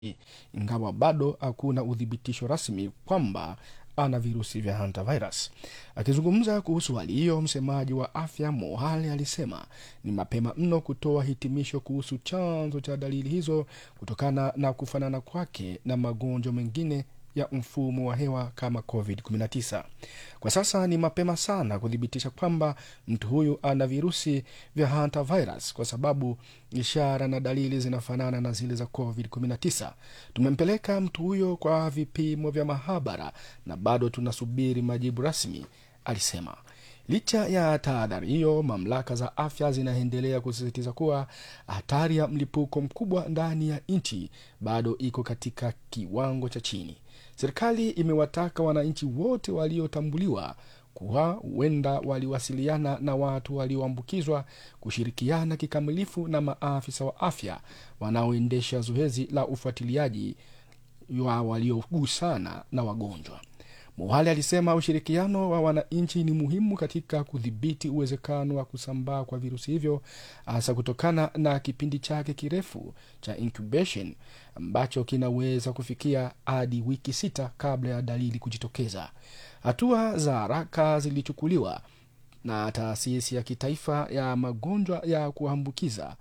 ingawa bado hakuna uthibitisho rasmi kwamba ana virusi vya hantavirus. Akizungumza kuhusu hali hiyo, msemaji wa afya Mohali alisema ni mapema mno kutoa hitimisho kuhusu chanzo cha dalili hizo kutokana na kufanana kwake na magonjwa mengine ya mfumo wa hewa kama COVID-19. Kwa sasa ni mapema sana kuthibitisha kwamba mtu huyu ana virusi vya hantavirus kwa sababu ishara na dalili zinafanana na zile za COVID-19. Tumempeleka mtu huyo kwa vipimo vya mahabara na bado tunasubiri majibu rasmi, alisema. Licha ya tahadhari hiyo, mamlaka za afya zinaendelea kusisitiza kuwa hatari ya mlipuko mkubwa ndani ya nchi bado iko katika kiwango cha chini. Serikali imewataka wananchi wote waliotambuliwa kuwa huenda waliwasiliana na watu walioambukizwa kushirikiana kikamilifu na maafisa wa afya wanaoendesha zoezi la ufuatiliaji wa waliogusana na wagonjwa. Muhali alisema ushirikiano wa wananchi ni muhimu katika kudhibiti uwezekano wa kusambaa kwa virusi hivyo, hasa kutokana na kipindi chake kirefu cha incubation ambacho kinaweza kufikia hadi wiki sita kabla ya dalili kujitokeza. Hatua za haraka zilichukuliwa na taasisi ya kitaifa ya magonjwa ya kuambukiza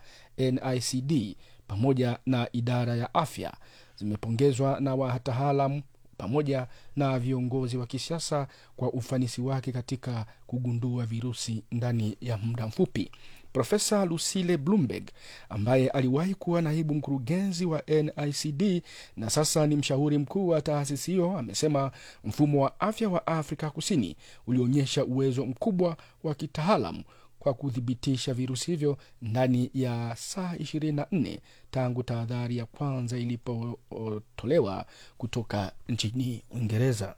NICD pamoja na idara ya afya zimepongezwa na wataalamu pamoja na viongozi wa kisiasa kwa ufanisi wake katika kugundua virusi ndani ya muda mfupi. Profesa Lucille Bloomberg ambaye aliwahi kuwa naibu mkurugenzi wa NICD na sasa ni mshauri mkuu wa taasisi hiyo amesema mfumo wa afya wa Afrika Kusini ulionyesha uwezo mkubwa wa kitaalam kwa kuthibitisha virusi hivyo ndani ya saa 24 tangu tahadhari ya kwanza ilipotolewa kutoka nchini Uingereza.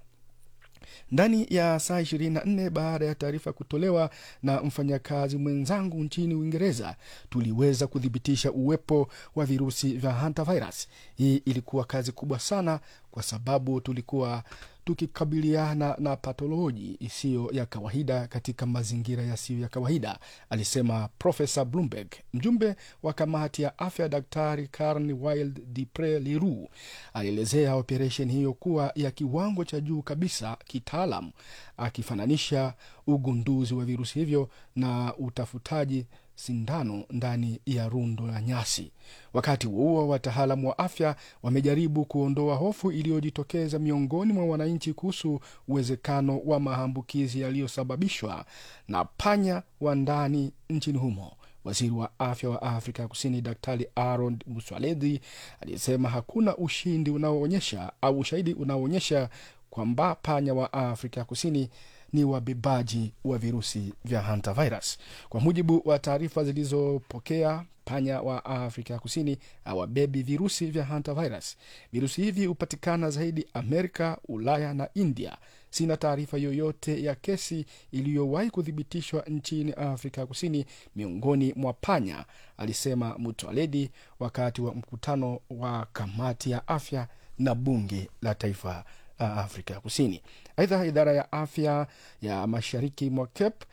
Ndani ya saa 24 baada ya taarifa kutolewa na mfanyakazi mwenzangu nchini Uingereza, tuliweza kuthibitisha uwepo wa virusi vya hantavirus. Hii ilikuwa kazi kubwa sana, kwa sababu tulikuwa tukikabiliana na patoloji isiyo ya kawaida katika mazingira yasiyo ya kawaida, alisema Profesa Bloomberg. Mjumbe wa kamati ya afya Daktari Karen Wild Dupre Leroux alielezea operesheni hiyo kuwa ya kiwango cha juu kabisa kitaalam, akifananisha ugunduzi wa virusi hivyo na utafutaji sindano ndani ya rundo la nyasi. Wakati huo wataalamu wa afya wamejaribu kuondoa hofu iliyojitokeza miongoni mwa wananchi kuhusu uwezekano wa maambukizi yaliyosababishwa na panya wa ndani nchini humo. Waziri wa afya wa Afrika Kusini Daktari Aaron Mswaledi alisema hakuna ushindi unaoonyesha au ushahidi unaoonyesha kwamba panya wa Afrika Kusini ni wabebaji wa virusi vya hantavirus. Kwa mujibu wa taarifa zilizopokea, panya wa Afrika Kusini hawabebi virusi vya hantavirus. Virusi hivi hupatikana zaidi Amerika, Ulaya na India. Sina taarifa yoyote ya kesi iliyowahi kuthibitishwa nchini Afrika Kusini miongoni mwa panya, alisema Mutwaledi wakati wa mkutano wa kamati ya afya na bunge la taifa la Afrika Kusini. Aidha, idara ya afya ya mashariki mwa Cape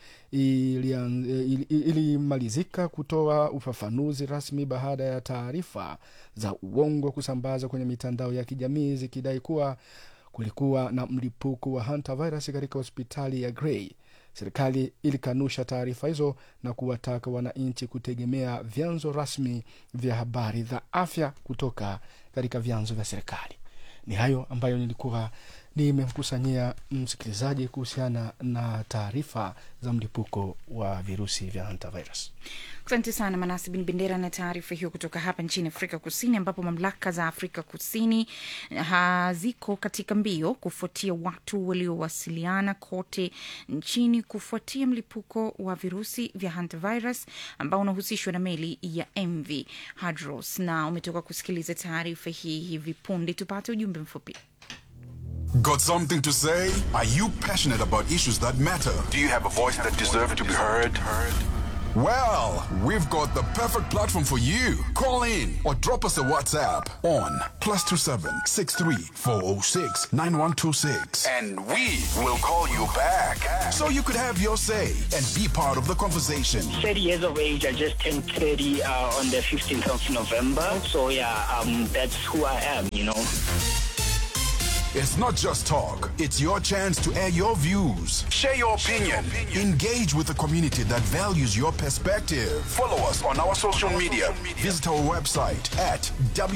ilimalizika kutoa ufafanuzi rasmi baada ya taarifa za uongo kusambaza kwenye mitandao ya kijamii zikidai kuwa kulikuwa na mlipuko wa hantavirus katika hospitali ya Grey. Serikali ilikanusha taarifa hizo na kuwataka wananchi kutegemea vyanzo rasmi vya habari za afya kutoka katika vyanzo vya serikali. Ni hayo ambayo nilikuwa nimemkusanyia msikilizaji kuhusiana na taarifa za mlipuko wa virusi vya hantavirus. Asante sana Manasi Bin Bendera na taarifa hiyo kutoka hapa nchini Afrika Kusini, ambapo mamlaka za Afrika Kusini haziko katika mbio kufuatia watu waliowasiliana kote nchini kufuatia mlipuko wa virusi vya hantavirus ambao unahusishwa na meli ya MV Hadros, na umetoka kusikiliza taarifa hii hivi punde. Tupate ujumbe mfupi. Got something to say? Are you passionate about issues that matter? Do you have a voice that deserves to be heard? Well, we've got the perfect platform for you. Call in or drop us a WhatsApp on plus two seven six three four zero six nine one two six, and we will call you back so you could have your say and be part of the conversation. 30 years of age. I just turned 30 uh, on the 15th of November. So yeah, um, that's who I am, you know. It's not just talk, it's your chance to air your views, share your opinion, engage with the community that values your perspective. Follow us on our social media. Visit our website at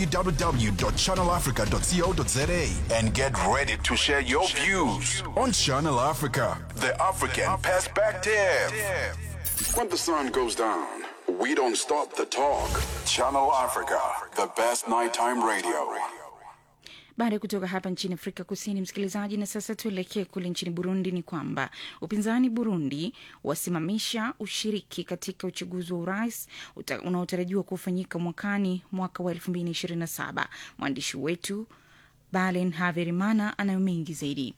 www.channelafrica.co.za and get ready to share your views on Channel Africa, the African perspective. When the sun goes down, we don't stop the talk. Channel Africa, the best nighttime radio. baada ya kutoka hapa nchini afrika kusini msikilizaji na sasa tuelekee kule nchini burundi ni kwamba upinzani burundi wasimamisha ushiriki katika uchaguzi wa urais uta- unaotarajiwa kufanyika mwakani mwaka wa 227 mwandishi wetu balen haverimana anayo mengi zaidi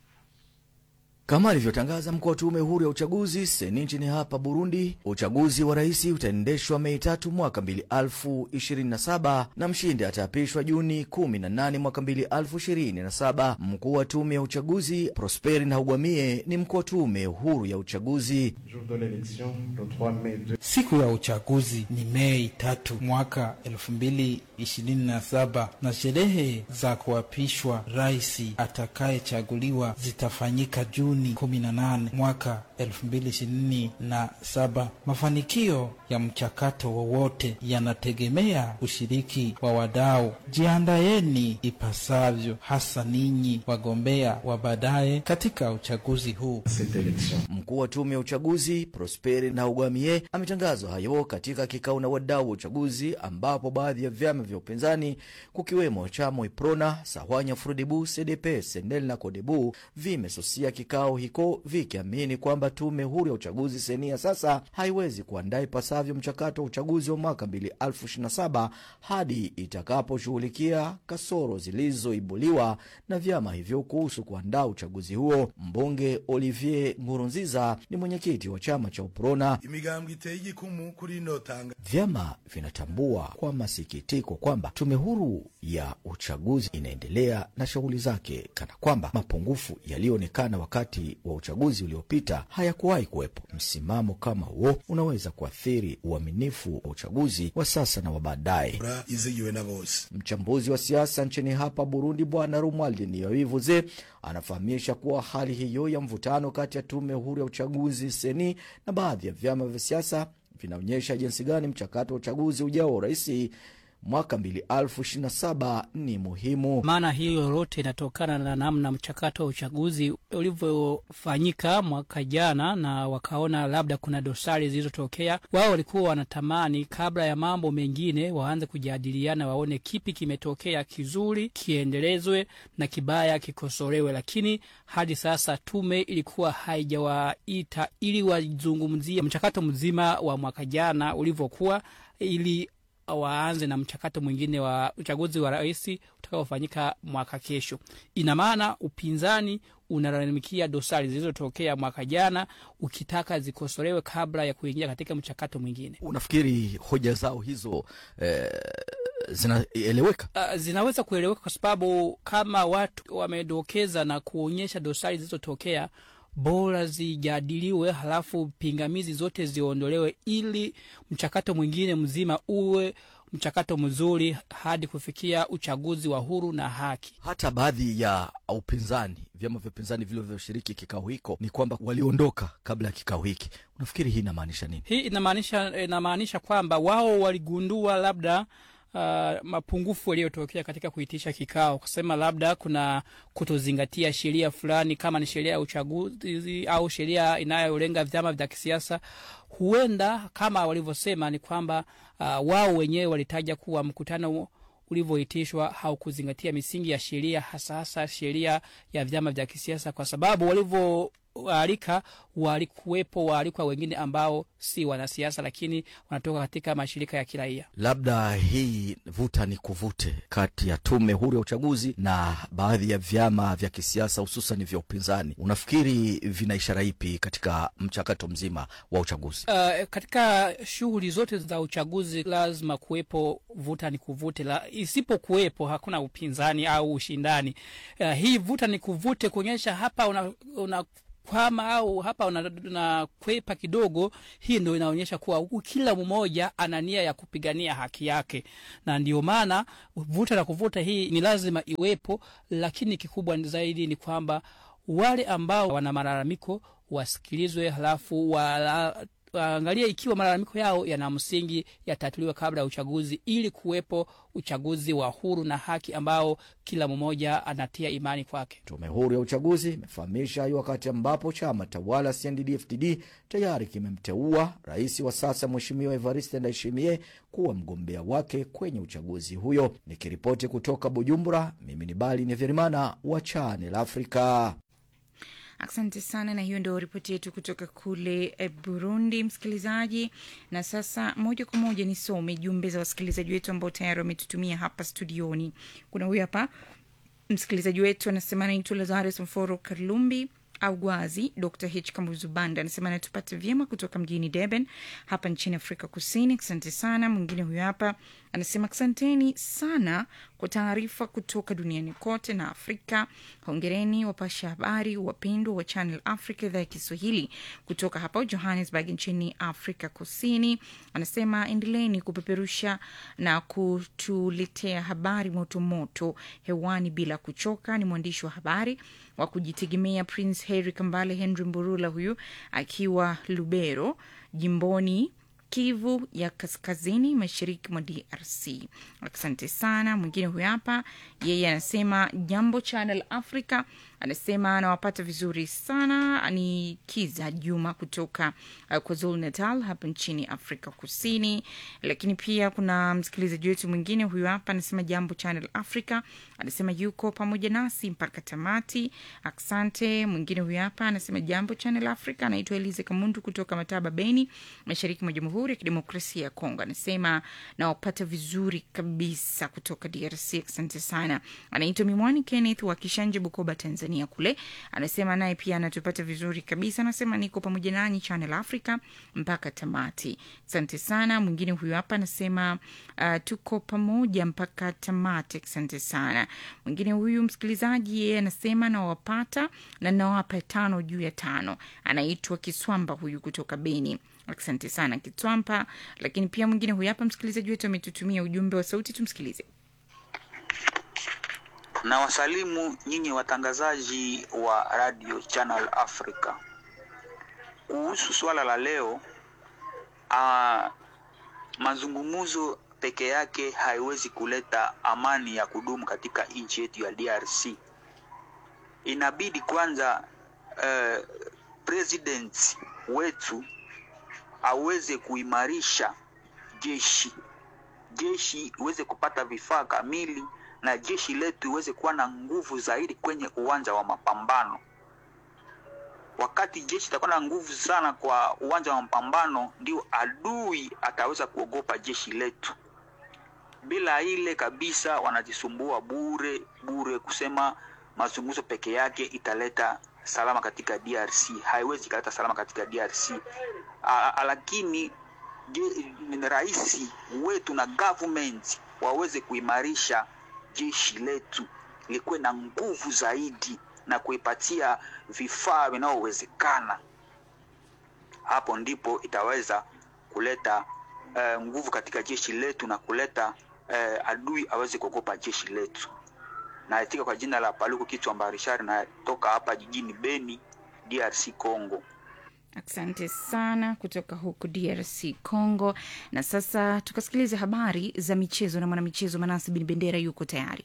Kama alivyotangaza mkuu wa tume huru ya uchaguzi seni nchini hapa Burundi, uchaguzi wa rais utaendeshwa Mei tatu mwaka mbili alfu ishirini na saba na mshindi ataapishwa Juni kumi na nane mwaka mbili alfu ishirini na saba. Mkuu wa tume ya uchaguzi Prosperi Ntahugwamiye ni mkuu wa tume huru ya uchaguzi. Jour de l'élection, le 3 mai 2. Siku ya uchaguzi ni Mei tatu mwaka elfu mbili ishirini na saba na sherehe za kuapishwa rais atakayechaguliwa zitafanyika Juni kumi na nane mwaka elfu mbili ishirini na saba. Mafanikio ya mchakato wowote yanategemea ushiriki wa wadau. Jiandaeni ipasavyo, hasa ninyi wagombea wa baadaye katika uchaguzi huu. Cette élection. Mkuu wa tume ya uchaguzi Prosperi Ntahugwamiye ametangaza hayo katika kikao na wadau wa uchaguzi, ambapo baadhi ya vyama vya upinzani kukiwemo chama Iprona, Sahwanya Frodebu, CDP, Senel na Kodebu vimesusia kikao hiko vikiamini kwamba tume huru ya uchaguzi senia sasa haiwezi kuandaa ipasavyo mchakato wa uchaguzi wa mwaka 2027 hadi itakaposhughulikia kasoro zilizoibuliwa na vyama hivyo kuhusu kuandaa uchaguzi huo. Mbunge Olivier Nkurunziza ni mwenyekiti wa chama cha Uprona. imigambwe iteye igikumu kuri ino tanga Vyama vinatambua kwa masikitiko kwamba tume huru ya uchaguzi inaendelea na shughuli zake kana kwamba mapungufu yaliyoonekana wakati wa uchaguzi uliopita hayakuwahi kuwepo. Msimamo kama huo unaweza kuathiri uaminifu wa uchaguzi wa sasa na wa baadaye. ra izigiwe na bose Mchambuzi wa siasa nchini hapa Burundi, Bwana Romuald Niyoivuze anafahamisha kuwa hali hiyo ya mvutano kati ya tume huru ya uchaguzi seni na baadhi ya vyama vya siasa vinaonyesha jinsi gani mchakato wa uchaguzi ujao wa urais mwaka 2027 ni muhimu. maana hiyo yote inatokana na namna mchakato wa uchaguzi ulivyofanyika mwaka jana, na wakaona labda kuna dosari zilizotokea. Wao walikuwa wanatamani kabla ya mambo mengine waanze kujadiliana, waone kipi kimetokea kizuri kiendelezwe na kibaya kikosolewe, lakini hadi sasa tume ilikuwa haijawaita ili wazungumzie mchakato mzima wa mwaka jana ulivyokuwa ili waanze na mchakato mwingine wa uchaguzi wa rais utakaofanyika mwaka kesho. Ina maana upinzani unalalamikia dosari zilizotokea mwaka jana, ukitaka zikosolewe kabla ya kuingia katika mchakato mwingine. Unafikiri hoja zao hizo eh, zinaeleweka? Uh, zinaweza kueleweka kwa sababu kama watu wamedokeza na kuonyesha dosari zilizotokea bora zijadiliwe, halafu pingamizi zote ziondolewe, ili mchakato mwingine mzima uwe mchakato mzuri hadi kufikia uchaguzi wa huru na haki. Hata baadhi ya upinzani, vyama vya upinzani vilivyoshiriki kikao hiko ni kwamba waliondoka kabla ya kikao hiki. Unafikiri hii inamaanisha nini? Hii inamaanisha inamaanisha kwamba wao waligundua labda Uh, mapungufu yaliyotokea katika kuitisha kikao, kusema labda kuna kutozingatia sheria fulani, kama ni sheria ya uchaguzi au sheria inayolenga vyama vya kisiasa. Huenda kama walivyosema ni kwamba uh, wao wenyewe walitaja kuwa mkutano ulivyoitishwa haukuzingatia misingi ya sheria, hasa hasa sheria ya vyama vya kisiasa, kwa sababu walivyo waalika walikuwepo waalikwa wengine ambao si wanasiasa, lakini wanatoka katika mashirika ya kiraia. Labda hii vuta ni kuvute kati ya tume huru ya uchaguzi na baadhi ya vyama vya kisiasa hususan vya upinzani, unafikiri vina ishara ipi katika mchakato mzima wa uchaguzi? Uh, katika shughuli zote za uchaguzi lazima kuwepo vuta ni kuvute la, isipokuwepo hakuna upinzani au ushindani. Uh, hii vuta ni kuvute kuonyesha hapa una, una kwama au hapa unakwepa una kidogo, hii ndo inaonyesha kuwa huku kila mmoja ana nia ya kupigania haki yake, na ndio maana vuta na kuvuta hii ni lazima iwepo, lakini kikubwa zaidi ni kwamba wale ambao wana malalamiko wasikilizwe, halafu wala waangalie ikiwa malalamiko yao yana msingi yatatuliwe kabla ya uchaguzi, ili kuwepo uchaguzi wa huru na haki ambao kila mmoja anatia imani kwake. Tume huru ya uchaguzi imefahamisha hayo wakati ambapo chama tawala CNDD-FDD tayari kimemteua rais wa sasa Mheshimiwa Evariste Ndayishimiye kuwa mgombea wake kwenye uchaguzi huyo. Nikiripoti kutoka Bujumbura, mimi ni Bali Neverimana wa Channel Africa. Asante sana, na hiyo ndio ripoti yetu kutoka kule eh, Burundi, msikilizaji. Na sasa moja kwa moja nisome jumbe za wasikilizaji wetu ambao tayari wametutumia hapa studioni. Kuna huyu hapa msikilizaji wetu anasema anaitwa Lazarus Mforo Karlumbi au Gwazi. Dr H Kambuzubanda anasema anatupata vyema kutoka mjini Durban hapa nchini Afrika Kusini. Asante sana. Mwingine huyo hapa anasema asanteni sana kwa taarifa kutoka duniani kote na Afrika. Hongereni wapasha habari wapendwa wa Channel Africa, idhaa ya Kiswahili kutoka hapa Johannesburg nchini Afrika Kusini. Anasema endeleeni kupeperusha na kutuletea habari motomoto hewani bila kuchoka. Ni mwandishi wa habari wa kujitegemea Prince Harry Kambale Henry Mburula, huyu akiwa Lubero jimboni Kivu ya kaskazini mashariki mwa DRC. Asante sana. Mwingine huyu hapa, yeye anasema jambo Channel Africa, anasema anawapata vizuri sana. Ni Kiza Juma kutoka uh, KwaZulu Natal hapa nchini Afrika Kusini. Lakini pia kuna msikilizaji wetu mwingine huyu hapa anasema jambo Channel Africa, anasema yuko pamoja nasi mpaka tamati. Asante. Mwingine huyu hapa anasema jambo Channel Africa, anaitwa Elize Kamundu kutoka Mataba, Beni, mashariki mwa Jamhuri ya Kidemokrasia ya Kongo. Anasema nawapata vizuri kabisa kutoka DRC. Asante sana. Anaitwa Mimwani Kenneth wa Kishanje, Bukoba, Tanzania kule. Anasema naye pia anatupata vizuri kabisa. Anasema niko pamoja nanyi Channel Africa mpaka tamati. Asante sana. Mwingine huyu hapa anasema uh, tuko pamoja mpaka tamati. Asante sana. Mwingine huyu msikilizaji, yeye anasema nawapata na nawapa tano juu ya tano. Anaitwa Kiswamba huyu kutoka Beni. Asante sana Kitwampa. Lakini pia mwingine huyu hapa msikilizaji wetu ametutumia ujumbe wa sauti, tumsikilize. Na wasalimu nyinyi watangazaji wa Radio Channel Africa kuhusu swala la leo. Uh, mazungumzo peke yake haiwezi kuleta amani ya kudumu katika nchi yetu ya DRC. Inabidi kwanza uh, president wetu aweze kuimarisha jeshi, jeshi iweze kupata vifaa kamili na jeshi letu iweze kuwa na nguvu zaidi kwenye uwanja wa mapambano. Wakati jeshi itakuwa na nguvu sana kwa uwanja wa mapambano, ndio adui ataweza kuogopa jeshi letu. Bila ile kabisa, wanajisumbua bure bure kusema mazungumzo peke yake italeta salama katika DRC. Haiwezi ikaleta salama katika DRC. A, lakini rais wetu na government waweze kuimarisha jeshi letu likuwe na nguvu zaidi na kuipatia vifaa vinavyowezekana. Hapo ndipo itaweza kuleta uh, nguvu katika jeshi letu na kuleta uh, adui aweze kuogopa jeshi letu. Naitika kwa jina la Paluku Kichwa Mbarishari, natoka hapa jijini Beni, DRC Congo. Asante sana kutoka huku DRC Congo. Na sasa tukasikiliza habari za michezo na mwanamichezo Manasi Bin Bendera yuko tayari.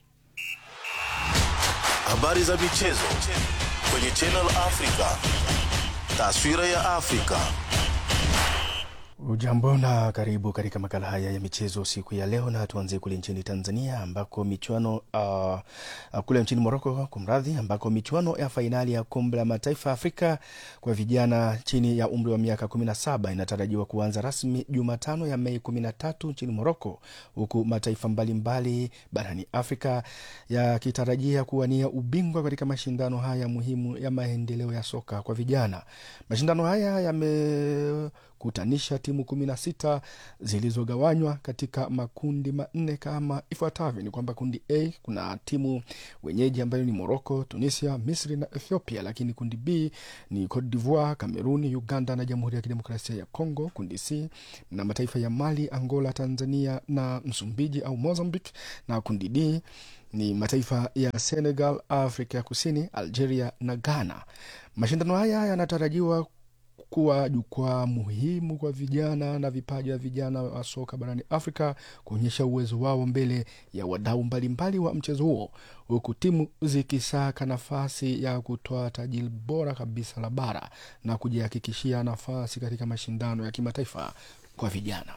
Habari za michezo kwenye Channel Africa, taswira ya Afrika. Ujambo na karibu katika makala haya ya michezo siku ya leo, na tuanzie kule nchini Tanzania ambako michuano uh, uh, kule nchini Moroko kumradhi, ambako michuano ya fainali ya kombe la mataifa ya Afrika kwa vijana chini ya umri wa miaka 17 inatarajiwa kuanza rasmi Jumatano ya Mei 13 nchini Moroko, huku mataifa mbalimbali barani Afrika yakitarajia kuwania ubingwa katika mashindano haya muhimu ya maendeleo ya soka kwa vijana. Mashindano haya yame kutanisha timu kumi na sita zilizogawanywa katika makundi manne kama ifuatavyo. Ni kwamba kundi A kuna timu wenyeji ambayo ni Morocco, Tunisia, Misri na Ethiopia, lakini kundi B ni Cote d'Ivoire, Cameroon, Uganda na Jamhuri ya Kidemokrasia ya Congo. Kundi C na mataifa ya Mali, Angola, Tanzania na Msumbiji au Mozambique, na kundi D ni mataifa ya Senegal, Afrika ya Kusini, Algeria na Ghana. Mashindano haya yanatarajiwa kuwa jukwaa muhimu kwa vijana na vipaji vya vijana wa soka barani Afrika kuonyesha uwezo wao mbele ya wadau mbalimbali wa mchezo huo, huku timu zikisaka nafasi ya kutoa taji bora kabisa la bara na kujihakikishia nafasi katika mashindano ya kimataifa kwa vijana.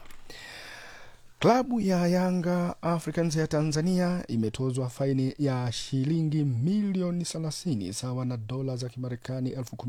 Klabu ya Yanga Africans ya Tanzania imetozwa faini ya shilingi milioni 30 sawa na dola za Kimarekani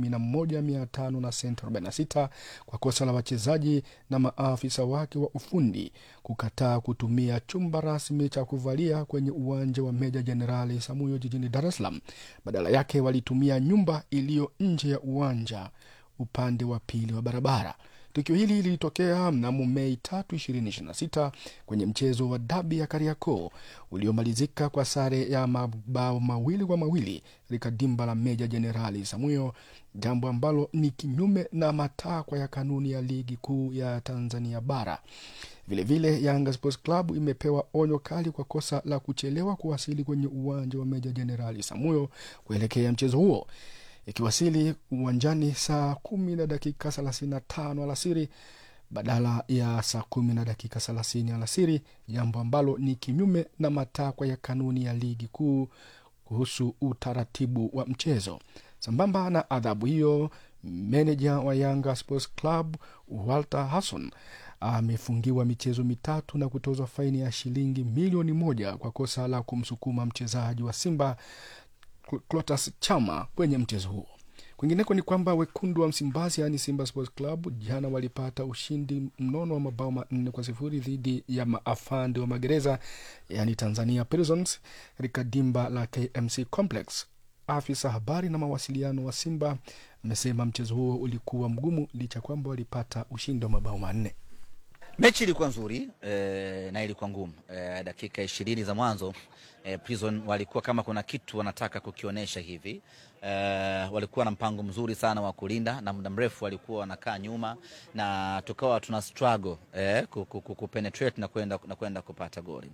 11,500 na senti 46 kwa kosa la wachezaji na maafisa wake wa ufundi kukataa kutumia chumba rasmi cha kuvalia kwenye uwanja wa Meja Jenerali Samuyo jijini Dar es Salaam. Badala yake walitumia nyumba iliyo nje ya uwanja upande wa pili wa barabara. Tukio hili lilitokea mnamo Mei tatu ishirini ishirini na sita kwenye mchezo wa dabi ya Kariakoo uliomalizika kwa sare ya mabao mawili kwa mawili katika dimba la Meja Jenerali Samuyo, jambo ambalo ni kinyume na matakwa ya kanuni ya ligi kuu ya Tanzania Bara. Vilevile vile, Yanga Sports Club imepewa onyo kali kwa kosa la kuchelewa kuwasili kwenye uwanja wa Meja Jenerali Samuyo kuelekea mchezo huo ikiwasili uwanjani saa kumi na dakika thelathini na tano alasiri badala ya saa kumi na dakika thelathini alasiri, jambo ambalo ni kinyume na matakwa ya kanuni ya ligi kuu kuhusu utaratibu wa mchezo. Sambamba na adhabu hiyo, meneja wa Yanga Sports Club Walter Hasson amefungiwa michezo mitatu na kutozwa faini ya shilingi milioni moja kwa kosa la kumsukuma mchezaji wa Simba Clatous Chama kwenye mchezo huo. Kwingineko ni kwamba wekundu wa Msimbazi yaani Simba Sports Club jana walipata ushindi mnono wa mabao manne kwa sifuri dhidi ya maafande wa magereza yaani Tanzania Prisons katika dimba la KMC Complex. Afisa habari na mawasiliano wa Simba amesema mchezo huo ulikuwa mgumu licha kwamba walipata ushindi wa mabao manne. Mechi ilikuwa nzuri eh, na ilikuwa ngumu eh, dakika ishirini za mwanzo eh, Prison walikuwa kama kuna kitu wanataka kukionyesha hivi eh, walikuwa na mpango mzuri sana wa kulinda na muda mrefu walikuwa wanakaa nyuma na tukawa tuna struggle eh, kupenetrate na kwenda na kwenda kupata goli.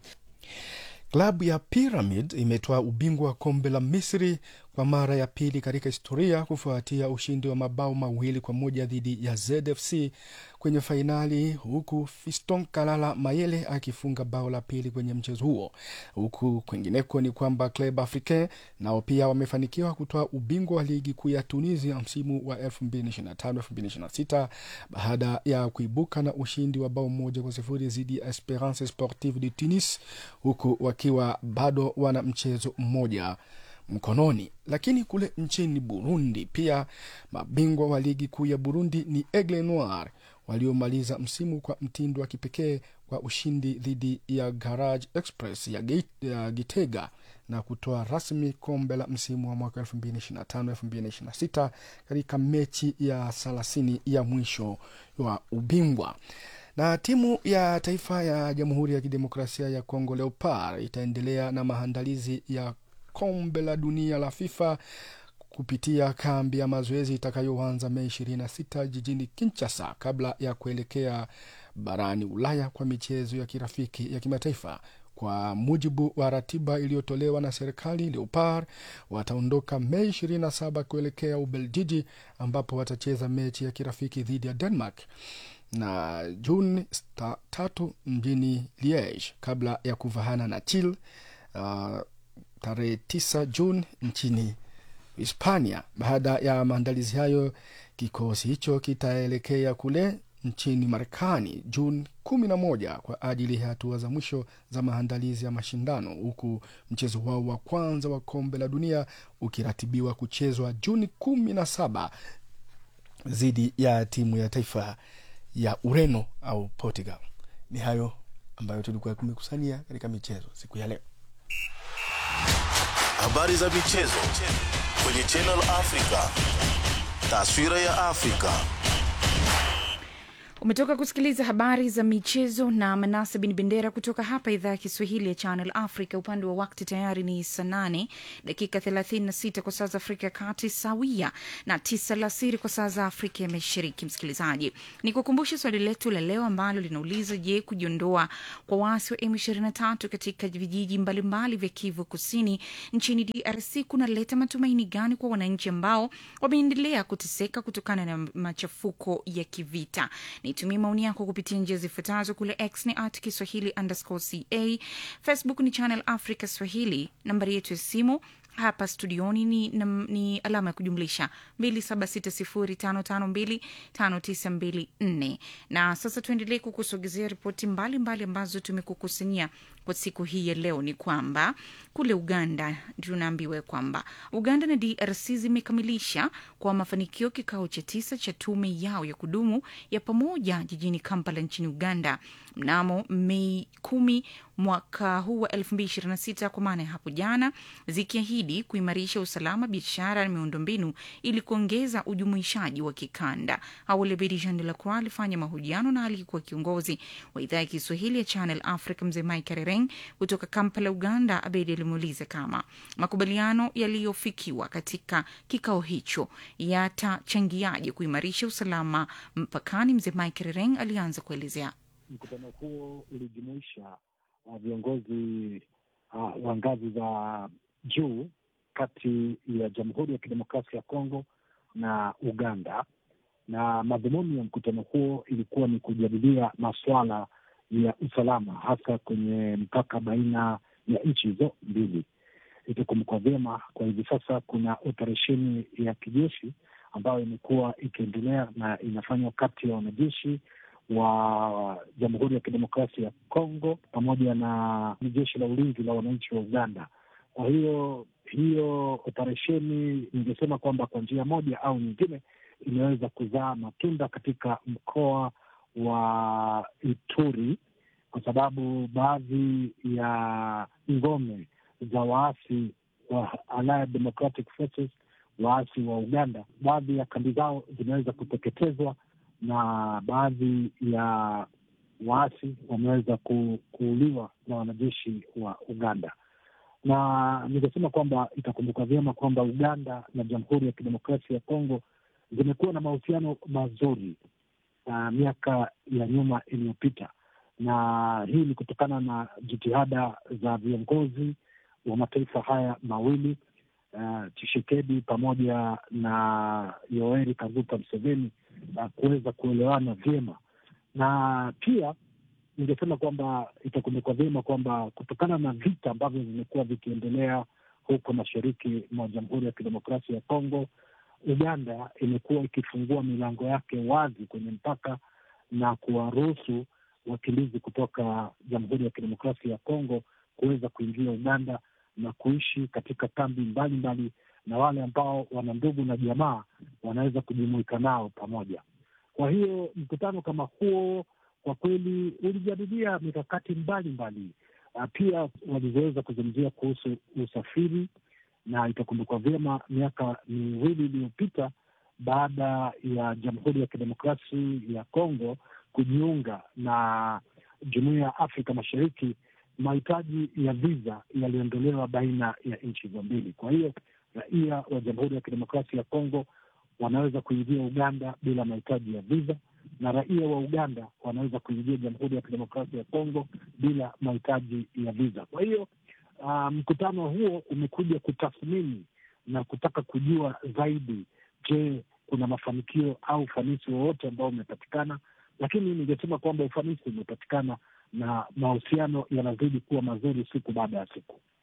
Klabu ya Pyramid imetoa ubingwa wa kombe la Misri kwa mara ya pili katika historia kufuatia ushindi wa mabao mawili kwa moja dhidi ya ZFC kwenye fainali, huku Fiston Kalala Mayele akifunga bao la pili kwenye mchezo huo. Huku kwingineko ni kwamba Club Africain nao pia wamefanikiwa kutoa ubingwa wa ligi kuu ya Tunisia msimu wa 2025-2026 baada ya kuibuka na ushindi wa bao moja kwa sifuri dhidi ya Esperance Sportive de Tunis, huku wakiwa bado wana mchezo mmoja mkononi. Lakini kule nchini Burundi pia mabingwa wa ligi kuu ya Burundi ni Aigle Noir waliomaliza msimu kwa mtindo wa kipekee kwa ushindi dhidi ya Garage Express ya, Gate, ya Gitega na kutoa rasmi kombe la msimu wa mwaka 2025-2026 katika mechi ya thelathini ya mwisho wa ubingwa na timu ya taifa ya Jamhuri ya Kidemokrasia ya Kongo Leopard itaendelea na maandalizi ya kombe la dunia la FIFA kupitia kambi ya mazoezi itakayoanza Mei 26 jijini Kinshasa kabla ya kuelekea barani Ulaya kwa michezo ya kirafiki ya kimataifa. Kwa mujibu wa ratiba iliyotolewa na serikali, Leopard wataondoka Mei 27 kuelekea Ubeljiji ambapo watacheza mechi ya kirafiki dhidi ya Denmark na Juni tatu mjini Liege kabla ya kuvahana na Chile uh, tarehe 9 Juni nchini Hispania. Baada ya maandalizi hayo, kikosi hicho kitaelekea kule nchini Marekani Juni 11 kwa ajili ya hatua za mwisho za maandalizi ya mashindano, huku mchezo wao wa kwanza wa kombe la dunia ukiratibiwa kuchezwa Juni 17 dhidi ya timu ya taifa ya Ureno au Portugal. Ni hayo ambayo tulikuwa tumekusania katika michezo siku ya leo. Habari za michezo kwenye Channel Africa. Taswira ya Afrika. Umetoka kusikiliza habari za michezo na Manase bin Bendera kutoka hapa idhaa ya Kiswahili ya Channel Africa. Upande wa wakti tayari ni saa nane dakika 36 kwa saa za Afrika ya Kati, sawia na tisa alasiri kwa saa za Afrika ya Mashariki. Msikilizaji, ni kukumbusha swali letu la leo ambalo linauliza: Je, kujiondoa kwa waasi wa M23 katika vijiji mbalimbali vya Kivu Kusini nchini DRC kunaleta matumaini gani kwa wananchi ambao wameendelea kuteseka kutokana na machafuko ya kivita? Nitumie maoni yako kupitia njia zifuatazo. Kule X ni at Kiswahili underscore ca, Facebook ni Channel Africa Swahili, nambari yetu ya simu hapa studioni ni, ni, ni alama ya kujumlisha 276055259254 na sasa tuendelee kukusogezea ripoti mbalimbali ambazo tumekukusanyia kwa siku hii ya leo. Ni kwamba kule Uganda tunaambiwa kwamba Uganda na DRC zimekamilisha kwa mafanikio kikao cha tisa cha tume yao ya kudumu ya pamoja jijini Kampala nchini Uganda mnamo Mei kumi mwaka huu wa 2026 kwa maana ya hapo jana, zikiahidi kuimarisha usalama, biashara na miundombinu ili kuongeza ujumuishaji wa kikanda. Awali Abedi Jean de la Croix alifanya mahojiano na aliyekuwa kiongozi wa idhaa ya Kiswahili ya Channel Africa mzee Mike Rereng kutoka Kampala, Uganda. Abedi alimuuliza kama makubaliano yaliyofikiwa katika kikao hicho yatachangiaje kuimarisha usalama mpakani. Mzee Mike Rereng alianza kuelezea. Mkutano huo ulijumuisha uh, viongozi uh, wa ngazi za juu kati ya Jamhuri ya Kidemokrasia ya Kongo na Uganda, na madhumuni ya mkutano huo ilikuwa ni kujadilia masuala ya usalama, hasa kwenye mpaka baina ya nchi hizo mbili. Itakumbukwa vyema, kwa hivi sasa kuna operesheni ya kijeshi ambayo imekuwa ikiendelea na inafanywa kati ya wanajeshi wa Jamhuri ya Kidemokrasia ya Kongo pamoja na jeshi la ulinzi la wananchi wa Uganda. Kwa hiyo hiyo operesheni, ningesema kwamba kwa njia moja au nyingine imeweza kuzaa matunda katika mkoa wa Ituri, kwa sababu baadhi ya ngome za waasi wa Allied Democratic Forces, waasi wa Uganda, baadhi ya kambi zao zimeweza kuteketezwa na baadhi ya waasi wameweza ku, kuuliwa na wanajeshi wa Uganda. Na nikasema kwamba itakumbuka vyema kwamba Uganda na Jamhuri ya Kidemokrasia ya Kongo zimekuwa na mahusiano mazuri uh, miaka ya nyuma iliyopita, na hii ni kutokana na jitihada za viongozi wa mataifa haya mawili uh, Tshisekedi pamoja na Yoweri Kaguta Museveni uh, kuweza kuelewana vyema, na pia ningesema kwamba itakumbukwa vyema kwamba kutokana na vita ambavyo vimekuwa vikiendelea huko mashariki mwa Jamhuri ya Kidemokrasia ya Kongo, Uganda imekuwa ikifungua milango yake wazi kwenye mpaka na kuwaruhusu wakimbizi kutoka Jamhuri ya Kidemokrasia ya Kongo kuweza kuingia Uganda na kuishi katika kambi mbalimbali, na wale ambao wana ndugu na jamaa wanaweza kujumuika nao pamoja. Kwa hiyo mkutano kama huo kwa kweli ulijadilia mikakati mbalimbali, pia walivyoweza kuzungumzia kuhusu usafiri, na itakumbukwa vyema miaka miwili iliyopita baada ya Jamhuri ya Kidemokrasia ya Kongo kujiunga na Jumuiya ya Afrika Mashariki, mahitaji ya viza yaliondolewa baina ya nchi hizo mbili. Kwa hiyo raia wa Jamhuri ya Kidemokrasia ya Kongo wanaweza kuingia Uganda bila mahitaji ya viza na raia wa Uganda wanaweza kuingia Jamhuri ya Kidemokrasia ya Kongo bila mahitaji ya viza. Kwa hiyo uh, mkutano huo umekuja kutathmini na kutaka kujua zaidi, je, kuna mafanikio au ufanisi wowote ambao umepatikana? Lakini ningesema kwamba ufanisi umepatikana na mahusiano yanazidi kuwa mazuri siku baada ya siku.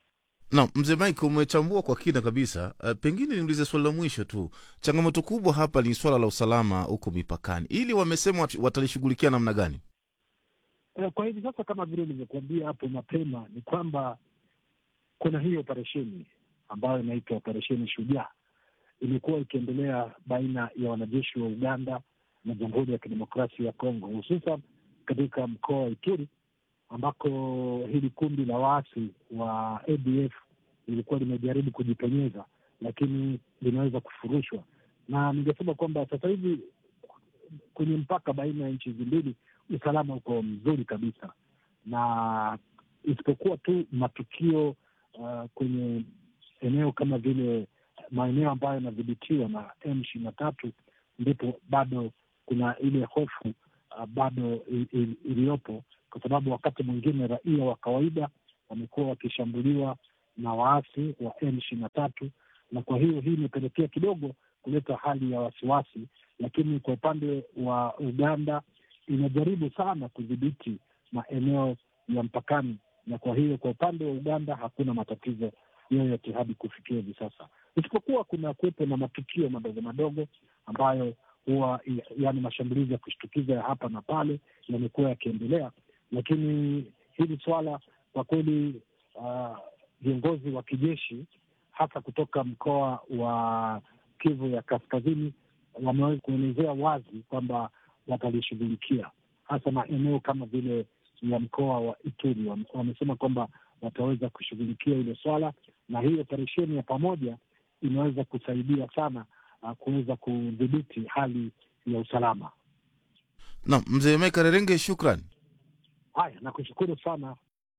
Na mzee Mike, umechambua kwa kina kabisa. Uh, pengine niulize swali la mwisho tu. Changamoto kubwa hapa ni swala la usalama huko mipakani, ili wamesema wat- watalishughulikia namna gani? Eh, Kwa hivi sasa kama vile nilivyokuambia hapo mapema ni kwamba kuna hii operesheni ambayo inaitwa operesheni Shujaa imekuwa ikiendelea baina ya wanajeshi wa Uganda na Jamhuri ya Kidemokrasia ya Kongo, hususan katika mkoa wa Ituri ambako hili kundi la waasi wa ADF lilikuwa limejaribu kujipenyeza, lakini limeweza kufurushwa. Na ningesema kwamba sasa hivi kwenye mpaka baina ya nchi hizi mbili usalama uko mzuri kabisa, na isipokuwa tu matukio uh, kwenye eneo kama vile maeneo ambayo yanadhibitiwa na M ishirini na tatu ndipo bado kuna ile hofu uh, bado i- i- iliyopo, kwa sababu wakati mwingine raia wa kawaida wamekuwa wakishambuliwa na waasi wa M ishirini na tatu na kwa hiyo hii imepelekea kidogo kuleta hali ya wasiwasi, lakini kwa upande wa Uganda inajaribu sana kudhibiti maeneo ya mpakani, na kwa hiyo kwa upande wa Uganda hakuna matatizo yoyote hadi kufikia hivi sasa, isipokuwa kuna kuwepo na matukio madogo madogo ambayo huwa yaani mashambulizi ya kushtukiza ya hapa na pale yamekuwa yakiendelea, lakini hili swala kwa kweli ah, viongozi wa kijeshi hasa kutoka mkoa wa Kivu ya Kaskazini wameweza kuelezea wazi kwamba watalishughulikia hasa maeneo kama vile ya mkoa wa Ituri. Wame- Wamesema kwamba wataweza kushughulikia hilo swala, na hii operesheni ya pamoja imeweza kusaidia sana uh, kuweza kudhibiti hali ya usalama. Na mzee Mike Rerenge, shukran. Haya, nakushukuru sana.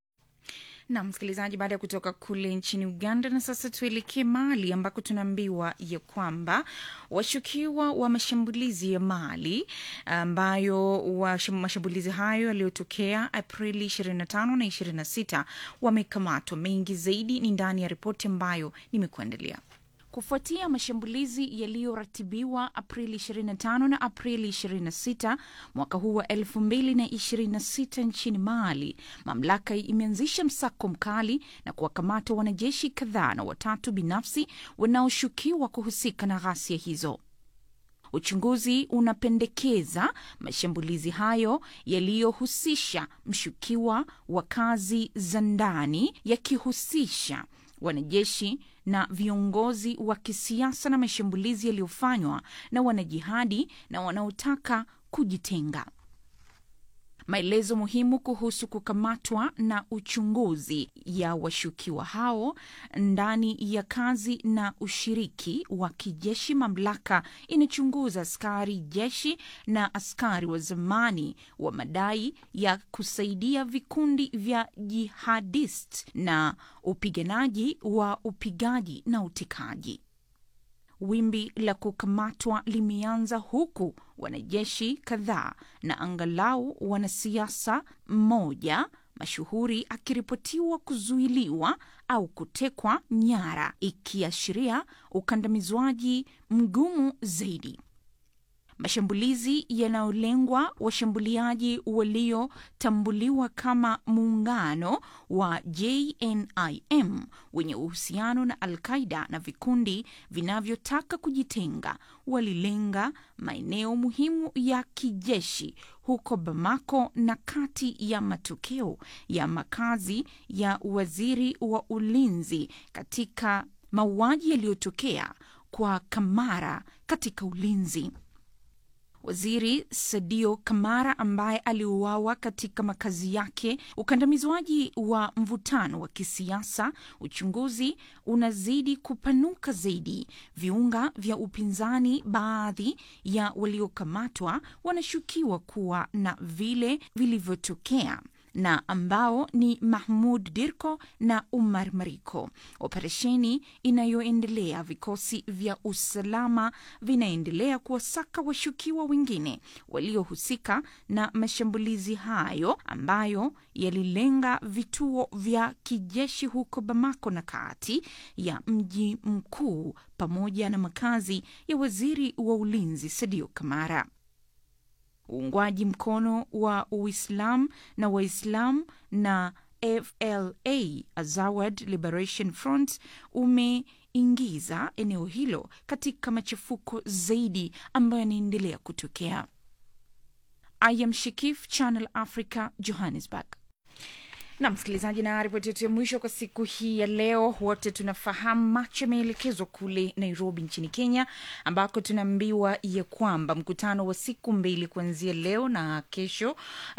na msikilizaji, baada ya kutoka kule nchini Uganda, na sasa tuelekee Mali ambako tunaambiwa ya kwamba washukiwa wa mashambulizi ya Mali ambayo wa mashambulizi hayo yaliyotokea Aprili 25 na 26 wamekamatwa. Mengi zaidi ni ndani ya ripoti ambayo nimekuandalia. Kufuatia mashambulizi yaliyoratibiwa Aprili 25 na Aprili 26 mwaka huu wa 2026 nchini Mali, mamlaka imeanzisha msako mkali na kuwakamata wanajeshi kadhaa na watatu binafsi wanaoshukiwa kuhusika na ghasia hizo. Uchunguzi unapendekeza mashambulizi hayo yaliyohusisha mshukiwa wa kazi za ndani yakihusisha wanajeshi na viongozi wa kisiasa na mashambulizi yaliyofanywa na wanajihadi na wanaotaka kujitenga. Maelezo muhimu kuhusu kukamatwa na uchunguzi ya washukiwa hao ndani ya kazi na ushiriki wa kijeshi. Mamlaka inachunguza askari jeshi na askari wa zamani wa madai ya kusaidia vikundi vya jihadist na upiganaji wa upigaji na utekaji. Wimbi la kukamatwa limeanza huku wanajeshi kadhaa na angalau wanasiasa mmoja mashuhuri akiripotiwa kuzuiliwa au kutekwa nyara, ikiashiria ukandamizwaji mgumu zaidi. Mashambulizi yanayolengwa washambuliaji waliotambuliwa kama muungano wa JNIM wenye uhusiano na Al-Qaida na vikundi vinavyotaka kujitenga walilenga maeneo muhimu ya kijeshi huko Bamako na kati ya matokeo ya makazi ya waziri wa ulinzi katika mauaji yaliyotokea kwa Kamara katika ulinzi. Waziri Sadio Kamara ambaye aliuawa katika makazi yake. Ukandamizwaji wa mvutano wa kisiasa, uchunguzi unazidi kupanuka zaidi. Viunga vya upinzani, baadhi ya waliokamatwa wanashukiwa kuwa na vile vilivyotokea na ambao ni Mahmud Dirko na Umar Mariko. Operesheni inayoendelea, vikosi vya usalama vinaendelea kuwasaka washukiwa wengine waliohusika na mashambulizi hayo ambayo yalilenga vituo vya kijeshi huko Bamako na kati ya mji mkuu pamoja na makazi ya waziri wa ulinzi Sadio Kamara. Uungwaji mkono wa Uislamu na Waislamu na AFLA, Azawad Liberation Front, umeingiza eneo hilo katika machafuko zaidi ambayo yanaendelea kutokea. I am Shikif, Channel Africa, Johannesburg. na msikilizaji, na ripoti yetu ya mwisho kwa siku hii ya leo, wote tunafahamu macho yameelekezwa kule Nairobi nchini Kenya, ambako tunaambiwa ya kwamba mkutano wa siku mbili kuanzia leo na kesho, uh,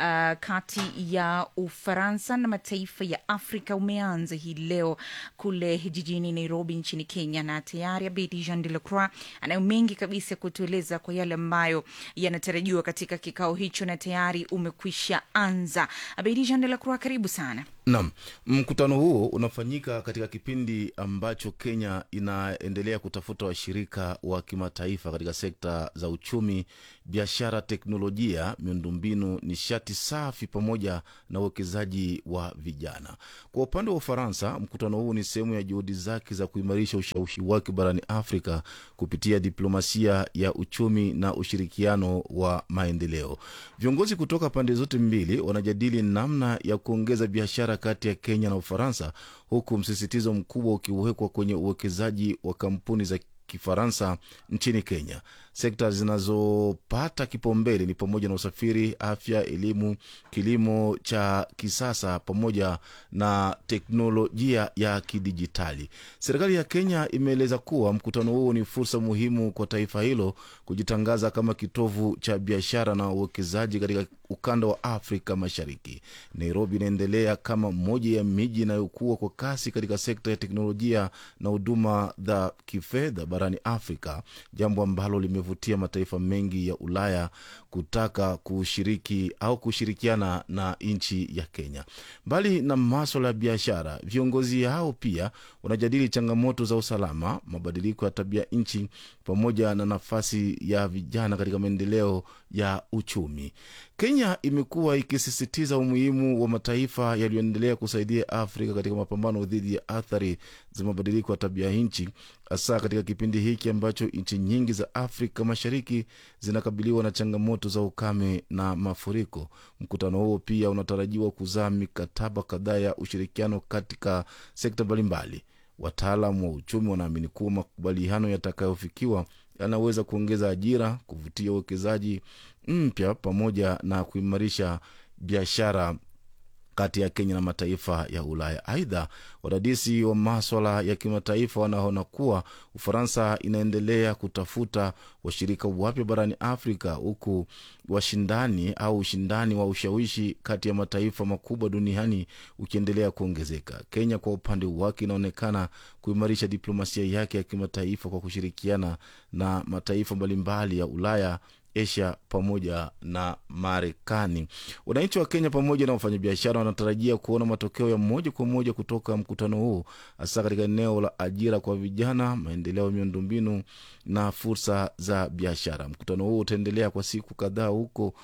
kati ya Ufaransa na mataifa ya Afrika umeanza hii leo kule jijini Nairobi nchini Kenya, na tayari Abedi Jean de la Croix anayo mengi kabisa kutueleza kwa yale ambayo yanatarajiwa katika kikao hicho, na tayari umekwisha anza. Abedi Jean de la Croix, karibu sana. Naam, mkutano huo unafanyika katika kipindi ambacho Kenya inaendelea kutafuta washirika wa kimataifa katika sekta za uchumi, biashara, teknolojia, miundombinu, nishati safi pamoja na uwekezaji wa vijana. Kwa upande wa Ufaransa, mkutano huu ni sehemu ya juhudi zake za kuimarisha ushawishi wake barani Afrika kupitia diplomasia ya uchumi na ushirikiano wa maendeleo. Viongozi kutoka pande zote mbili wanajadili namna ya kuongeza biashara kati ya Kenya na Ufaransa, huku msisitizo mkubwa ukiwekwa kwenye uwekezaji wa kampuni za Kifaransa nchini Kenya. Sekta zinazopata kipaumbele ni pamoja na usafiri, afya, elimu, kilimo cha kisasa pamoja na teknolojia ya kidijitali. Serikali ya Kenya imeeleza kuwa mkutano huo ni fursa muhimu kwa taifa hilo kujitangaza kama kitovu cha biashara na uwekezaji katika ukanda wa Afrika Mashariki. Nairobi inaendelea kama moja ya miji inayokuwa kwa kasi katika sekta ya teknolojia na huduma za kifedha barani Afrika, jambo ambalo limevutia mataifa mengi ya Ulaya kutaka kushiriki au kushirikiana na nchi ya Kenya. Mbali na maswala ya biashara, viongozi hao pia wanajadili changamoto za usalama, mabadiliko ya tabia nchi pamoja na nafasi ya vijana katika maendeleo ya uchumi. Kenya imekuwa ikisisitiza umuhimu wa mataifa yaliyoendelea kusaidia Afrika katika mapambano dhidi ya athari za mabadiliko ya tabia nchi, hasa katika kipindi hiki ambacho nchi nyingi za Afrika Mashariki zinakabiliwa na changamoto za ukame na mafuriko. Mkutano huo pia unatarajiwa kuzaa mikataba kadhaa ya ushirikiano katika sekta mbalimbali. Wataalam wa uchumi wanaamini kuwa makubaliano yatakayofikiwa yanaweza kuongeza ajira, kuvutia uwekezaji mpya pamoja na kuimarisha biashara kati ya Kenya na mataifa ya Ulaya. Aidha, wadadisi wa maswala ya kimataifa wanaona kuwa Ufaransa inaendelea kutafuta washirika wapya barani Afrika, huku washindani au ushindani wa ushawishi kati ya mataifa makubwa duniani ukiendelea kuongezeka. Kenya kwa upande wake inaonekana kuimarisha diplomasia yake ya kimataifa kwa kushirikiana na mataifa mbalimbali ya Ulaya Asia pamoja na Marekani. Wananchi wa Kenya pamoja na wafanyabiashara wanatarajia kuona matokeo ya moja kwa moja kutoka mkutano huu, hasa katika eneo la ajira kwa vijana, maendeleo ya miundombinu na fursa za biashara. Mkutano huu utaendelea kwa siku kadhaa, huko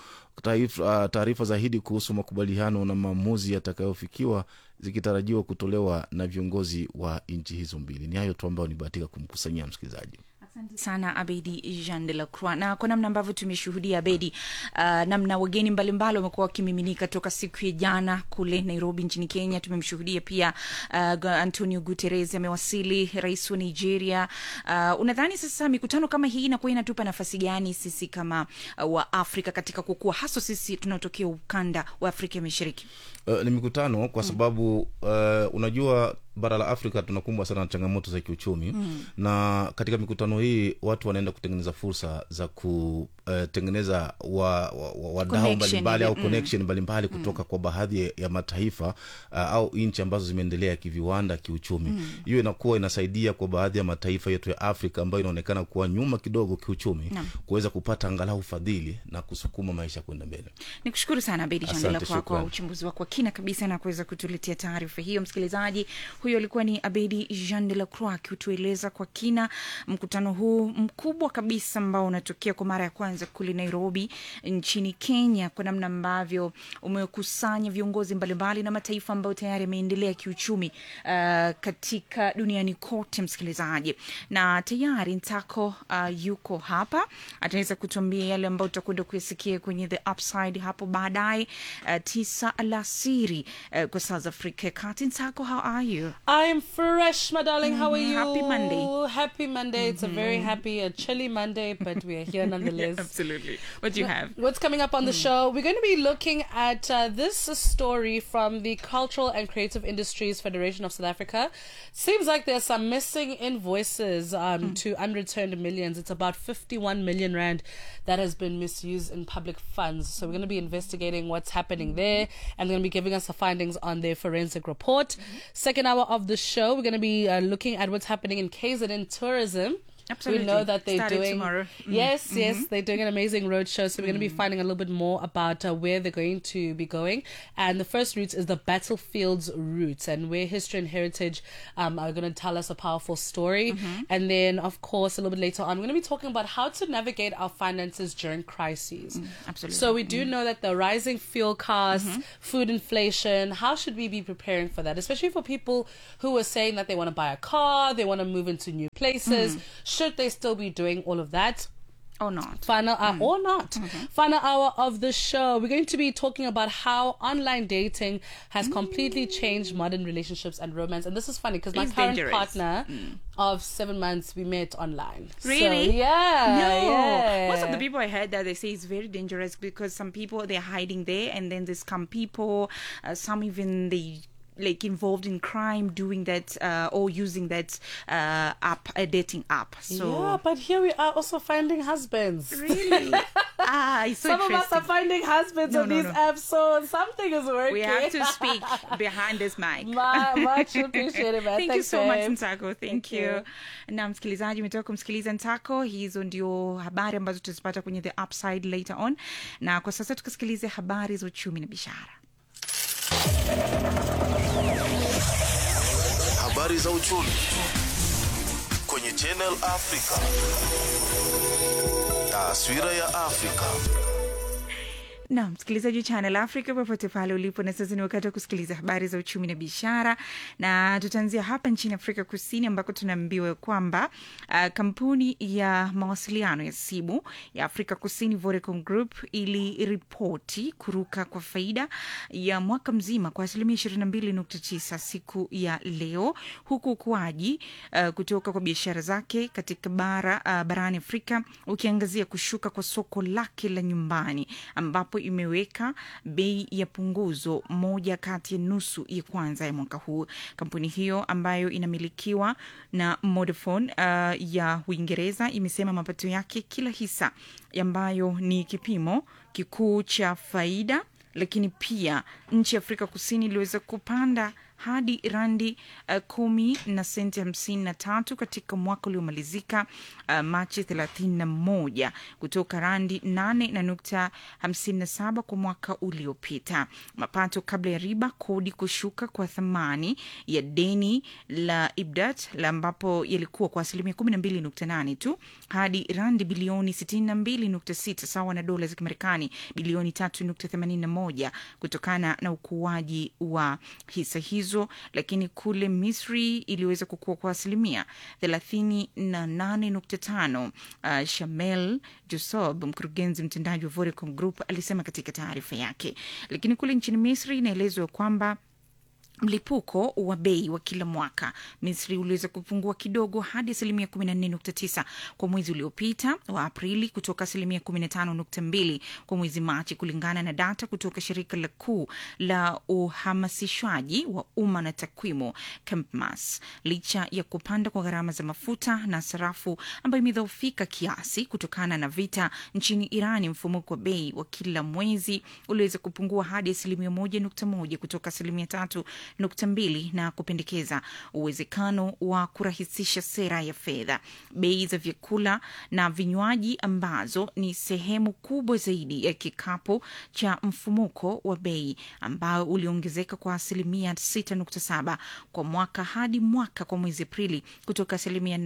taarifa zaidi kuhusu makubaliano na maamuzi yatakayofikiwa zikitarajiwa kutolewa na viongozi wa nchi hizo mbili. Ni hayo tu ambayo nibahatika kumkusanyia msikilizaji. Asante sana Abedi Jean de la Croix. Na kwa namna ambavyo tumeshuhudia Abedi, uh, namna wageni mbalimbali wamekuwa wakimiminika toka siku ya jana kule Nairobi nchini Kenya. Tumemshuhudia pia uh, Antonio Guterres amewasili, rais wa Nigeria. Uh, unadhani sasa mikutano kama hii inakuwa inatupa nafasi gani sisi kama uh, wa Afrika katika kukua, haswa sisi tunaotokea ukanda wa Afrika Mashariki? Uh, ni mikutano kwa sababu uh, unajua bara la Afrika tunakumbwa sana na changamoto za kiuchumi mm. na katika mikutano hii watu wanaenda kutengeneza fursa za kutengeneza uh, wa, wa, wa, wadau mbalimbali au connection mbalimbali mm. kutoka kwa baadhi ya mataifa uh, au nchi ambazo zimeendelea kiviwanda, kiuchumi hiyo mm. inakuwa inasaidia kwa baadhi ya mataifa yetu ya Afrika ambayo inaonekana kuwa nyuma kidogo kiuchumi no. kuweza kupata angalau fadhili na kusukuma maisha kwenda mbele. Nikushukuru sana Bedi Chandela kwa, kwa uchambuzi wako wa kina kabisa na kuweza kutuletea taarifa hiyo. Msikilizaji huyo alikuwa ni Abedi Jean de la Croix akitueleza kwa kina mkutano huu mkubwa kabisa ambao unatokea kwa mara ya kwanza kule Nairobi nchini Kenya, kwa namna ambavyo umekusanya viongozi mbalimbali na mataifa ambayo tayari yameendelea kiuchumi uh, katika duniani kote, msikilizaji, na tayari Ntako uh, yuko hapa, ataweza kutuambia yale ambayo tutakwenda kuyasikia kwenye the upside hapo baadaye uh, tisa alasiri uh, kwa saa za Afrika ya Kati. Ntako, how are you? I'm fresh, my darling. How are Mhm, you? happy Monday. Happy Monday. It's a very Mhm. happy, a chilly Monday, but we are here nonetheless. Absolutely. What do you have? What's coming up on the show? We're going to be looking at uh, this story from the Cultural and Creative Industries Federation of South Africa. Seems like there's some missing invoices um, to unreturned millions. It's about 51 million rand that has been misused in public funds. So we're going to be investigating what's happening there, and they're going to be giving us the findings on their forensic report. Second hour of the show, we're going to be uh, looking at what's happening in KZN tourism. Absolutely. We know that they're Starting doing tomorrow. Mhm. Yes, yes, Mhm. they're doing an amazing roadshow. So we're going to be finding a little bit more about uh, where they're going to be going. And the first route is the battlefields route, and where history and heritage um, are going to tell us a powerful story. Mhm. And then, of course, a little bit later on, we're going to be talking about how to navigate our finances during crises. absolutely. So we do Mm. know that the rising fuel costs, Mhm. food inflation, how should we be preparing for that? Especially for people who are saying that they want to buy a car, they want to move into new places. Mm. Should they still be doing all of that? Or not. Final uh, or not. Final hour of the show. We're going to be talking about how online dating has completely changed modern relationships and romance. And this is funny because my It's current dangerous. partner of seven months we met online. So, Really? yeah. No. yeah. Most of the people I heard that they say it's very dangerous because some people they're hiding there, and then there's some people, uh, some even they like involved in crime doing that uh, or using that uh, app, a dating app. So yeah, but here we are also finding husbands. Really? ah, it's so Some of us are interesting. finding husbands No, on no, these no. apps, so something is working. we have to speak behind this mic. Ma- much appreciated, man. Thank you Thanks, so much babe. Ntako. Thank, Thank you. you. Na msikilizaji, umetoka kumsikiliza Ntako. Hizo ndio habari ambazo tutazipata kwenye the upside later on, na kwa sasa tukasikilize habari za uchumi na biashara. Habari za uchumi kwenye Channel Africa. Taswira ya Afrika. na msikilizaji wa Channel Africa popote pale ulipo, na sasa ni wakati wa kusikiliza habari za uchumi na biashara, na tutaanzia hapa nchini Afrika Kusini ambako tunaambiwa kwamba uh, kampuni ya mawasiliano ya simu ya Afrika Kusini Vodacom Group iliripoti kuruka kwa faida ya mwaka mzima kwa asilimia 22.9 siku ya leo, huku ukuaji uh, kutoka kwa biashara zake katika bara uh, barani Afrika ukiangazia kushuka kwa soko lake la nyumbani ambapo imeweka bei ya punguzo moja kati ya nusu ya kwanza ya mwaka huu. Kampuni hiyo ambayo inamilikiwa na Vodafone uh, ya Uingereza imesema mapato yake kila hisa ambayo ni kipimo kikuu cha faida, lakini pia nchi ya Afrika Kusini iliweza kupanda hadi randi uh, kumi na senti hamsini na tatu katika mwaka uliomalizika uh, Machi thelathini na moja kutoka randi nane na nukta hamsini na saba kwa mwaka uliopita. Mapato kabla ya riba, kodi, kushuka kwa thamani ya deni la Ibdat la ambapo yalikuwa kwa asilimia kumi na mbili nukta nane tu hadi randi bilioni sitini na mbili nukta sita sawa na dola za Kimarekani bilioni tatu nukta themanini na moja kutokana na ukuaji wa hisa hizo, lakini kule Misri iliweza kukua kwa asilimia thelathini na nane nukta tano. Uh, Shamel Josob, mkurugenzi mtendaji wa Vodacom Group, alisema katika taarifa yake. Lakini kule nchini Misri inaelezwa kwamba mlipuko wa bei wa kila mwaka Misri uliweza kupungua kidogo hadi asilimia 14.9 kwa mwezi uliopita wa Aprili kutoka asilimia 15.2 kwa mwezi Machi, kulingana na data kutoka shirika la kuu la uhamasishwaji wa umma na takwimu Kempmas. Licha ya kupanda kwa gharama za mafuta na sarafu ambayo imedhoofika kiasi kutokana na vita nchini Irani, mfumuko wa bei wa kila mwezi uliweza kupungua hadi asilimia 1.1 kutoka asilimia tatu nukta mbili na kupendekeza uwezekano wa kurahisisha sera ya fedha. Bei za vyakula na vinywaji ambazo ni sehemu kubwa zaidi ya kikapu cha mfumuko wa bei ambao uliongezeka kwa asilimia 6.7 kwa mwaka hadi mwaka kwa mwezi Aprili kutoka asilimia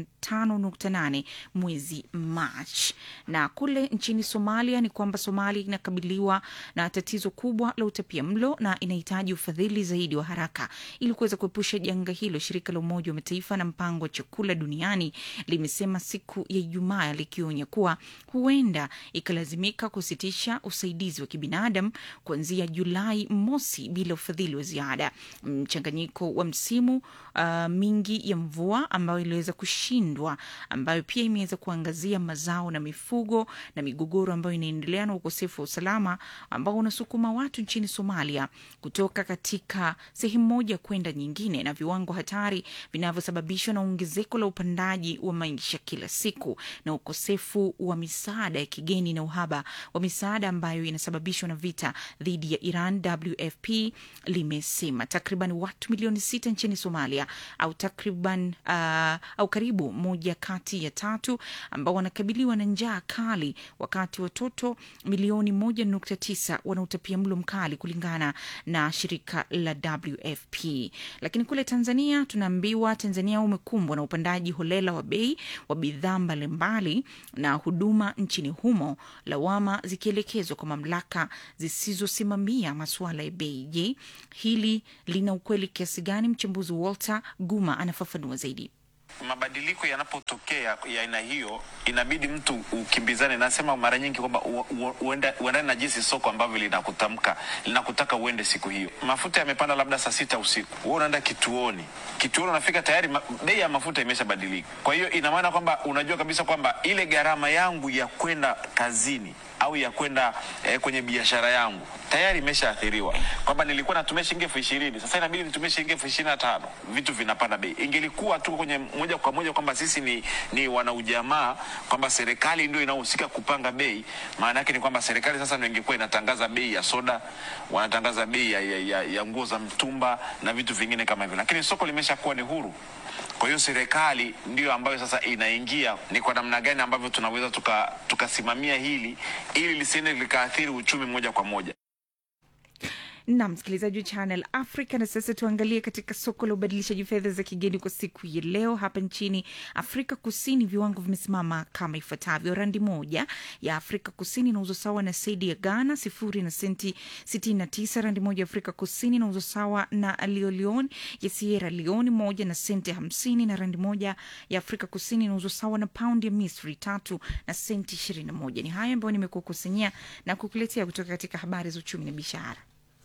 5.8 mwezi Machi. Na kule nchini Somalia ni kwamba Somalia inakabiliwa na tatizo kubwa la utapia mlo na inahitaji ufadhili zaidi wa haraka ili kuweza kuepusha janga hilo. Shirika la Umoja wa Mataifa na mpango wa chakula duniani limesema siku ya Ijumaa likionya kuwa huenda ikalazimika kusitisha usaidizi wa kibinadamu kuanzia Julai mosi bila ufadhili wa ziada. Mchanganyiko wa msimu uh, mingi ya mvua ambayo iliweza kushindwa, ambayo pia imeweza kuangazia mazao na mifugo na migogoro ambayo inaendelea na ukosefu wa usalama ambao unasukuma watu nchini Somalia kutoka katika sehemu moja kwenda nyingine, na viwango hatari vinavyosababishwa na ongezeko la upandaji wa maisha kila siku na ukosefu wa misaada ya kigeni na uhaba wa misaada ambayo inasababishwa na vita dhidi ya Iran. WFP limesema takriban watu milioni sita nchini Somalia au takriban uh, au karibu moja kati ya tatu ambao wanakabiliwa na njaa kali, wakati watoto milioni moja nukta tisa wana utapia mlo mkali kulingana na shirika la WFP. Lakini kule Tanzania tunaambiwa Tanzania umekumbwa na upandaji holela wa bei wa bidhaa mbalimbali na huduma nchini humo, lawama zikielekezwa kwa mamlaka zisizosimamia masuala ya bei. Je, hili lina ukweli kiasi gani? Mchambuzi Walter Guma anafafanua zaidi. Mabadiliko yanapotokea ya aina hiyo, inabidi mtu ukimbizane. Nasema mara nyingi kwamba uendane na jinsi soko ambavyo linakutamka linakutaka uende siku hiyo. Mafuta yamepanda labda saa sita usiku, wewe unaenda kituoni, kituoni unafika tayari ma, bei ya mafuta imeshabadilika. Kwa hiyo ina maana kwamba unajua kabisa kwamba ile gharama yangu ya kwenda kazini au ya kwenda eh, kwenye biashara yangu tayari imeshaathiriwa, kwamba nilikuwa natumia shilingi elfu ishirini sasa inabidi nitumie shilingi elfu ishirini na tano Vitu vinapanda bei. Ingelikuwa tu kwenye moja kwa moja kwamba sisi ni, ni wanaujamaa, kwamba serikali ndio inayohusika kupanga bei, maana yake ni kwamba serikali sasa ndio ingekuwa inatangaza bei ya soda, wanatangaza bei ya, ya, ya, ya nguo za mtumba na vitu vingine kama hivyo, lakini soko limeshakuwa ni huru. Kwa hiyo serikali ndiyo ambayo sasa inaingia ni kwa namna gani ambavyo tunaweza tukasimamia tuka hili ili lisiende likaathiri uchumi moja kwa moja na msikilizaji wa Channel Africa. Na sasa tuangalie katika soko la ubadilishaji fedha za kigeni kwa siku ya leo. Hapa nchini Afrika Kusini viwango vimesimama kama ifuatavyo: randi moja ya Afrika Kusini inauzwa sawa na sedi ya Ghana sifuri na senti 69. Randi moja ya Afrika Kusini inauzwa sawa na liolion ya Sierra Leone moja na senti 50, na randi moja ya Afrika Kusini inauzwa sawa na paundi ya Misri tatu na senti 21. Ni hayo ambayo nimekukusanyia na kukuletea kutoka katika habari za uchumi na biashara.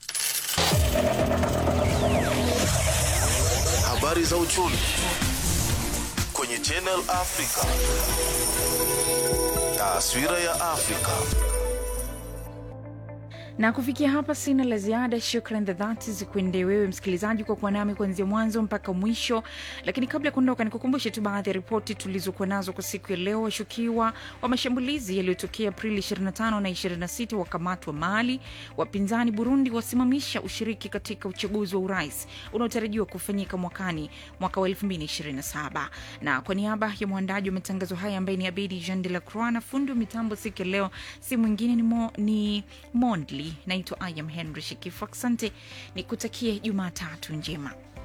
Habari za uchumi kwenye Channel Africa. Taswira ya Afrika. na kufikia hapa sina la ziada. Shukran za dhati zikuendee wewe msikilizaji kwa kuwa nami kuanzia mwanzo mpaka mwisho. Lakini kabla ya kuondoka, nikukumbushe tu baadhi ya ripoti tulizokuwa nazo kwa siku ya leo. Washukiwa wa mashambulizi yaliyotokea Aprili 25 na 26 wakamatwa Mali. Wapinzani Burundi wasimamisha ushiriki katika uchaguzi wa urais unaotarajiwa kufanyika mwakani mwaka wa 2027. Na kwa niaba ya mwandaji wa matangazo haya ambaye ni Abedi Jean de la Croix na fundi wa mitambo siku ya leo si mwingine ni, mo, ni Mondli naitwa Ayam Henry Shikifu. Asante, nikutakie Jumatatu njema.